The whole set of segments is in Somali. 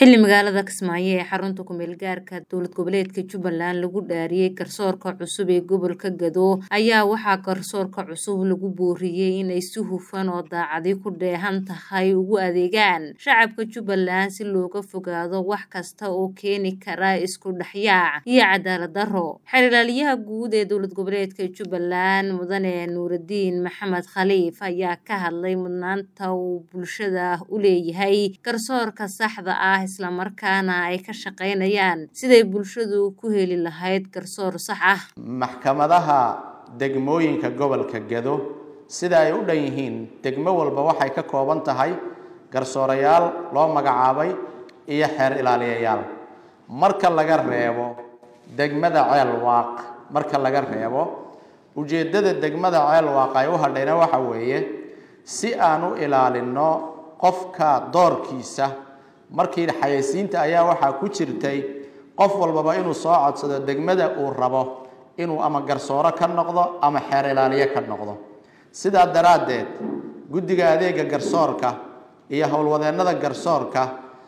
xilli magaalada kismaayo ee xarunta kumeel gaarka dowlad goboleedka jubbaland lagu dhaariyey garsoorka cusub ee gobolka gado ayaa waxaa garsoorka cusub lagu booriyey inay si hufan oo daacadi ku dheehan tahay ugu adeegaan shacabka jubbaland si looga fogaado wax kasta oo keeni kara isku dhexyaac iyo cadaalad daro xeerlaaliyaha guud ee dowlad goboleedka jubbaland mudane nuuradiin maxamed khaliif ayaa ka hadlay mudnaanta uu bulshada u leeyahay garsoorka saxda ah islamarkaana ay ka shaqaynayaan siday bulshadu ku heli lahayd garsoor sax ah maxkamadaha degmooyinka gobolka gado sida ay u dhan yihiin degmo walba waxay ka kooban tahay garsoorayaal loo magacaabay iyo xeer ilaaliyayaal marka laga reebo degmada ceel waaq marka laga reebo ujeeddada degmada ceel waaq ay u hadhayna waxa weeye si aan u ilaalinno qofka doorkiisa markii xayaysiinta ayaa waxaa ku jirtay qof walbaba inuu soo codsado degmada uu rabo inuu ama garsooro ka noqdo ama xeer ilaaliye ka noqdo sidaa daraaddeed guddiga adeega garsoorka iyo howlwadeennada garsoorka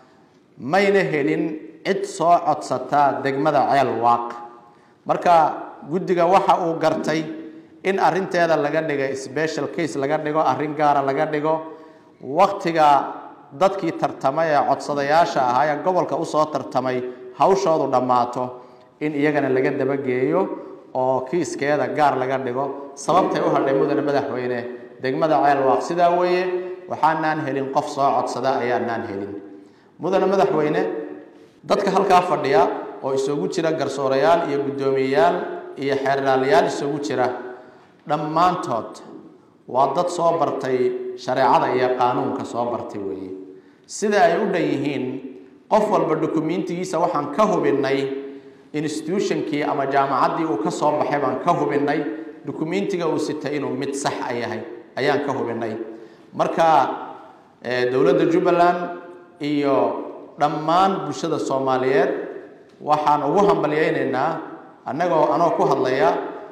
mayna helin cid soo codsataa degmada ceel waaq marka guddiga waxa uu gartay in arinteeda laga dhigo special case laga dhigo arrin gaara laga dhigo waktiga dadkii tartamay ee codsadayaasha ahaa ee gobolka usoo tartamay hawshoodu dhammaato in iyagana laga dabageeyo oo kiiskeeda gaar laga dhigo sababtay u hadhay mudane madaxweyne degmada ceelwaaq sidaa weeye waxaanaan helin qof soo codsada ayaanaan helin mudane madaxweyne dadka halkaa fadhiya oo isugu jira garsoorayaal iyo guddoomiyeyaal iyo xeerlaalayaal isugu jira dhammaantood waa dad soo bartay shareecada iyo qaanuunka soo bartay weeye sida ay u dhan yihiin qof walba dukumentigiisa waxaan ka hubinnay institutionkii ama jaamacaddii uu ka soo baxay baan ka hubinnay dukumentiga uu sitay inuu mid sax a yahay ayaan ka hubinnay marka dowladda jubbaland iyo dhammaan bulshada soomaaliyeed waxaan ugu hambalyaynaynaa annagoo anoo ku hadlaya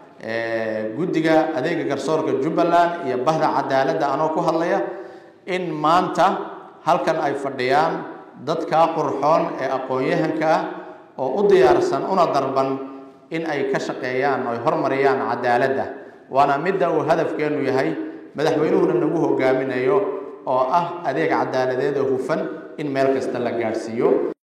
guddiga adeega garsoorka jubbaland iyo bahda cadaaladda anoo ku hadlaya in maanta halkan ay fadhiyaan dadkaa qurxoon ee aqoon-yahanka ah oo u diyaarsan una darban in ay ka shaqeeyaan oo ay hormariyaan cadaaladda waana midda uu hadafkeennu yahay madaxweynuhuna nagu hogaaminayo oo ah adeeg cadaaladeed oo hufan in meel kasta la gaadhsiiyo